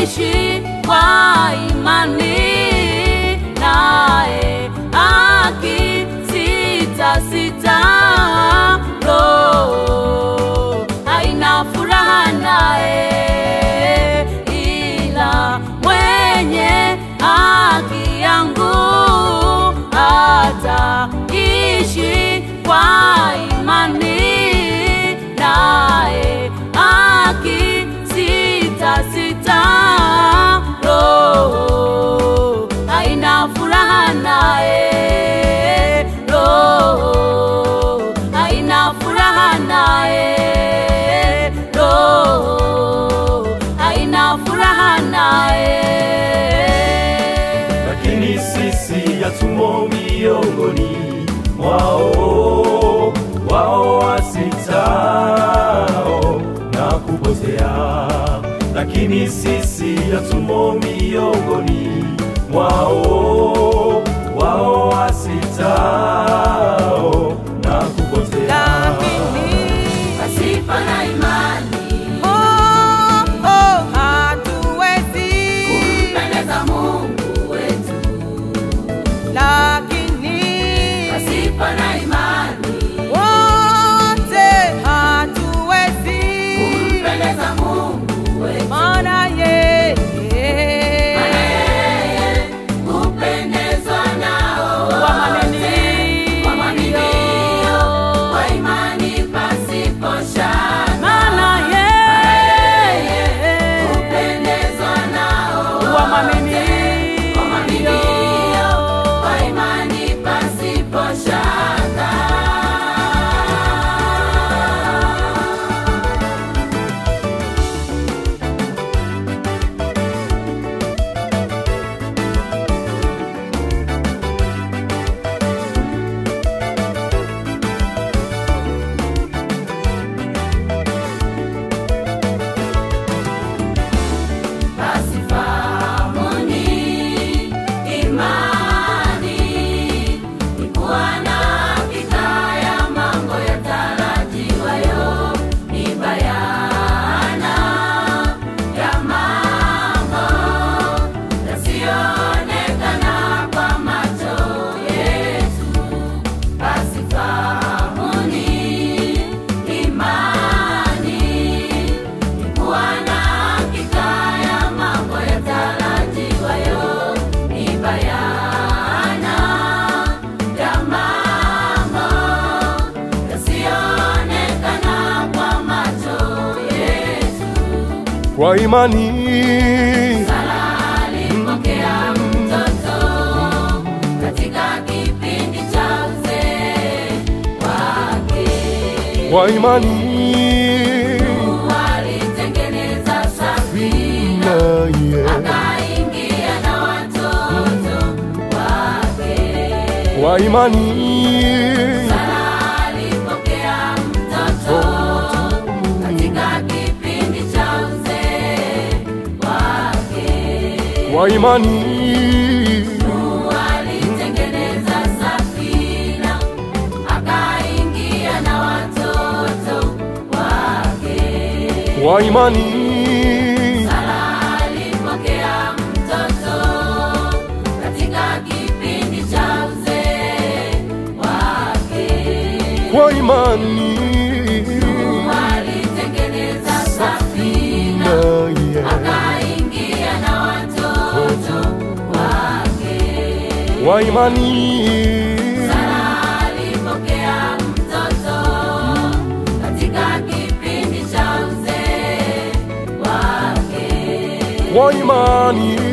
akaishi kwa imani, naye akisita sita, roho haina furaha naye, ila mwenye haki yangu ataishi kwa imani, naye akisita sita, roho haina furaha naye, roho haina furaha naye, roho haina furaha naye. lakini sisi yatumo miongoni mwao wao wasitao na kupotea, lakini sisi yatumo miongoni mwao wao wasitao na kupotea. Pasipo na imani kumpendeza Mungu wetu, pasipo na imani kumpendeza Mungu wetu, maana yeye hupendezwa nao wote wamwaminio kwa imani pasipo shaka, maana yeye hupendezwa nao wote wamwaminio kwa imani pasipo shaka. Basi fahamuni imani ni kuwa na hakika ya mambo yatarajiwayo, ni bayana ya mambo yasiyoonekana kwa macho yetu. Basi fahamuni imani ni kuwa na hakika ya mambo yatarajiwayo, ni bayana ya mambo yasiyoonekana kwa macho yetu. Kwa imani Sara alipokea mtoto katika kipindi cha uzee wake. kwa imani Mungu alitengeneza safina naye akaingia na watoto wake. kwa imani Sara alipokea mtoto katika kipindi cha uzee wake. kwa imani Mungu alitengeneza safina akaingia na watoto wake. kwa imani Sara alipokea mtoto katika kipindi cha uzee wake. kwa imani Mungu alitengeneza safina naye akaingia na watoto wake. kwa imani Sara alipokea mtoto katika kipindi cha uzee wake. kwa imani